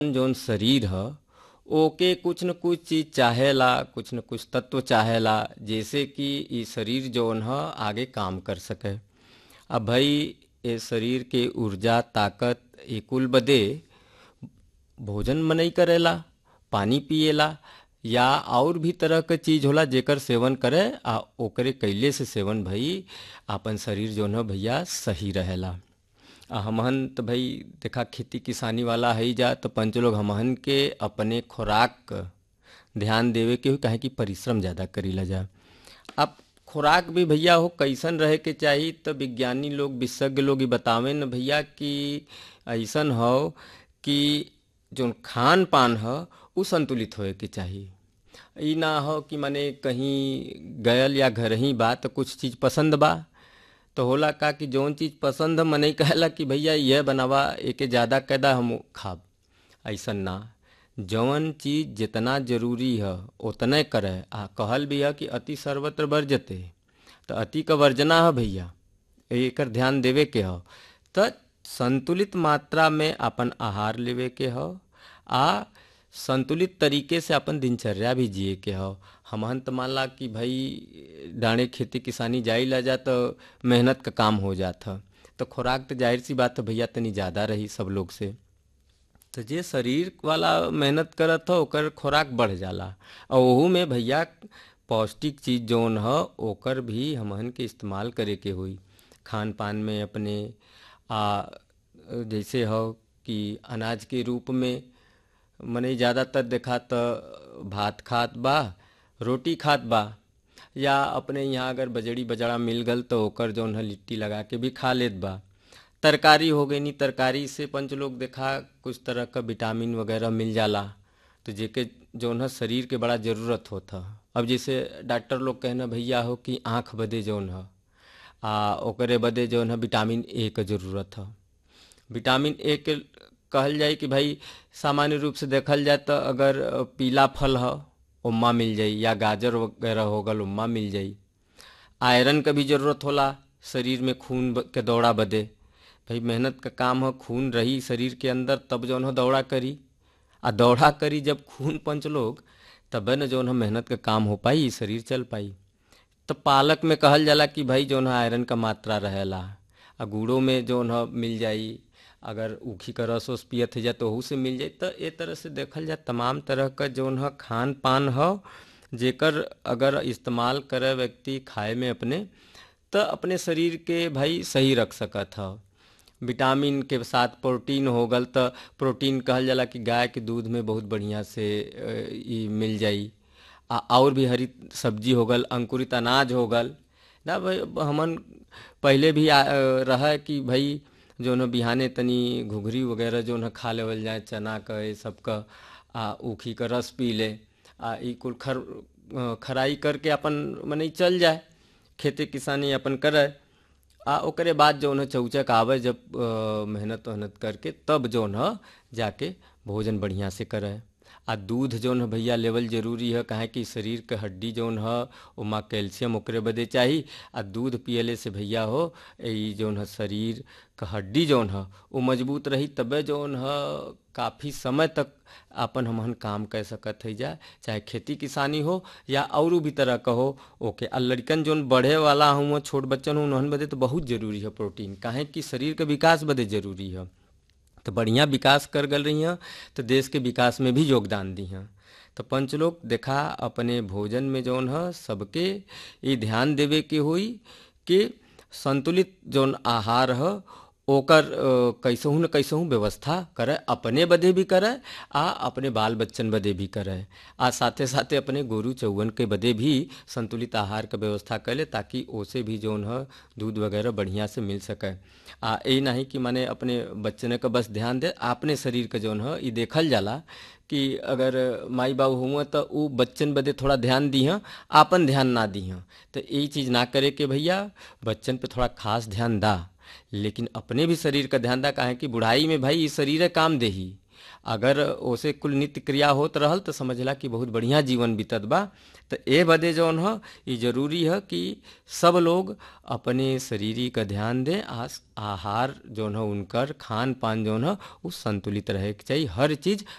जौन शरीर ह ओके कुछ न कुछ चीज चाहेला कुछ न कुछ तत्व चाहेला जैसे कि इ शरीर जौन ह आगे काम कर सके अब भाई ये शरीर के ऊर्जा ताकत ए कुल बदे भोजन मनई करेला पानी पिएला या और भी तरह के चीज होला जेकर सेवन करे आ ओकरे कैले से सेवन भई आपन शरीर जौन ह भैया सही रहेला आ हमहन तो भाई देखा खेती किसानी वाला है जा तो पंच लोग हमहन के अपने खुराक क ध्यान देवे के हो काहे कि परिश्रम ज़्यादा करीला जा अब खुराक भी भैया हो कैसन रहे के चाही तो विज्ञानी लोग विशेषज्ञ लोग ही बतावे न भैया कि ऐसन हो कि जो खान पान ह उ संतुलित होए के चाही ई ना हो कि माने कहीं गयल या घर ही बा तो कुछ चीज़ पसंद बा तो होला का कि जौन चीज़ पसंद है मनई कहेला कि भैया यह बनावा एके ज़्यादा कैदा हम खाब ऐसन ना जौन चीज़ जितना जरूरी है उतने करे आ कहल भी है कि अति सर्वत्र वर्जते तो अति का वर्जना है भैया एकर ध्यान देवे के हो तो संतुलित मात्रा में अपन आहार लेवे के हो आ संतुलित तरीके से अपन दिनचर्या भी जिए के हो हमहन तो मानला कि भाई डाणे खेती किसानी जाई ला जा तो मेहनत का काम हो जात ह तो खुराक तो जाहिर सी बात है भैया तनी ज़्यादा रही सब लोग से तो जे शरीर वाला मेहनत करत हो ओकर खुराक बढ़ जाला और ओहू में भैया पौष्टिक चीज़ जौन ह ओकर भी हमहन के इस्तेमाल करे के होई खान पान में अपने आ जैसे हो कि अनाज के रूप में मने ज़्यादातर देखा तो भात खात बा रोटी खात बा या अपने यहाँ अगर बजड़ी बजड़ा मिल गल तो ओकर जौन है लिट्टी लगा के भी खा लेत बा तरकारी हो गई नी तरकारी से पंच लोग देखा कुछ तरह का विटामिन वगैरह मिल जाला तो जेके जौन है शरीर के बड़ा ज़रूरत होता अब जैसे डॉक्टर लोग कहना भैया हो कि आँख बदे जौन है आ ओकरे बदे जौन है विटामिन ए के ज़रूरत है विटामिन ए के कहल जाए कि भाई सामान्य रूप से देखल जाए तो अगर पीला फल ह उम्मा मिल जाई या गाजर वगैरह हो गल उम्मा मिल जाई आयरन का भी ज़रूरत होला शरीर में खून के दौड़ा बदे भाई मेहनत का काम हो खून रही शरीर के अंदर तब जौन हो दौड़ा करी आ दौड़ा करी जब खून पंच लोग तब न जौन हो मेहनत का काम हो पाई शरीर चल पाई तो पालक में कहल जाला कि भाई जौन है आयरन का मात्रा रहेला आ गुड़ों में जौन है मिल जाई अगर ऊखी का रस वस पियत है जा तो ओहू से मिल जाए तो ए तरह से देखल जाए तमाम तरह का जौन है खान पान हो जेकर अगर इस्तेमाल करे व्यक्ति खाए में अपने तो अपने शरीर के भाई सही रख सकत ह विटामिन के साथ प्रोटीन हो गल तो प्रोटीन कहल जाला कि गाय के दूध में बहुत बढ़िया से ई मिल जाई आ और भी हरी सब्जी हो गल अंकुरित अनाज हो गल ना भाई हमन पहले भी रहा कि भाई जौन बिहाने तनी घुघरी वगैरह जौन खा लेवल जाए चना का ये सब का आ ऊखी का रस पी ले आ ई कुल खर खराई करके अपन मने चल जाए खेती किसानी अपन करे आ ओकरे बाद जौन है चौचक आवे जब मेहनत वहनत करके तब जौन है जाके भोजन बढ़िया से करे आ दूध जौन है भैया लेवल जरूरी है काहे कि शरीर के हड्डी जौन है ओमा कैल्शियम ओकरे बदे चाही आ दूध पियले से भैया हो ई जौन है शरीर का हड्डी जौन है वो मजबूत रही तबे जौन है काफ़ी समय तक अपन हमहन काम कर सकत है जा चाहे खेती किसानी हो या और भी तरह का हो ओके आ लड़कन जौन बढ़े वाला हूँ छोट बच्चन हूँ उन्हन बदे तो बहुत जरूरी है प्रोटीन काहे कि शरीर के विकास बदे जरूरी है तो बढ़िया विकास कर गल रही हैं तो देश के विकास में भी योगदान दी हैं तो पंच लोग देखा अपने भोजन में जौन है सबके ये ध्यान देवे के हुई कि संतुलित जौन आहार है ओकर कैसहू न कैसहू व्यवस्था करे अपने बदे भी करे आ अपने बाल बच्चन बदे भी करे आ साथे साथे अपने गोरू चौवन के बदे भी संतुलित आहार का व्यवस्था करे ताकि ओसे भी जौन है दूध वगैरह बढ़िया से मिल सके आ ये नहीं कि माने अपने बच्चन का बस ध्यान दे अपने शरीर का जौन है ये देखल जाला कि अगर माई बाबू हुआ तो वो बच्चन बदे थोड़ा ध्यान दी हैं आपन ध्यान ना दी हैं तो यही चीज़ ना करे कि भैया बच्चन पे थोड़ा खास ध्यान दा लेकिन अपने भी शरीर का ध्यान दा काहे कि बुढ़ाई में भाई ये शरीर काम दे ही अगर ओसे कुल नित्य क्रिया होत रहल तो समझला कि बहुत बढ़िया जीवन बीतत बा तो ए बदे जौन ह ई जरूरी है कि सब लोग अपने शरीरी का ध्यान दें आस आहार जौन है उनकर खान पान जौन है वो संतुलित रहे के चाहिए हर चीज़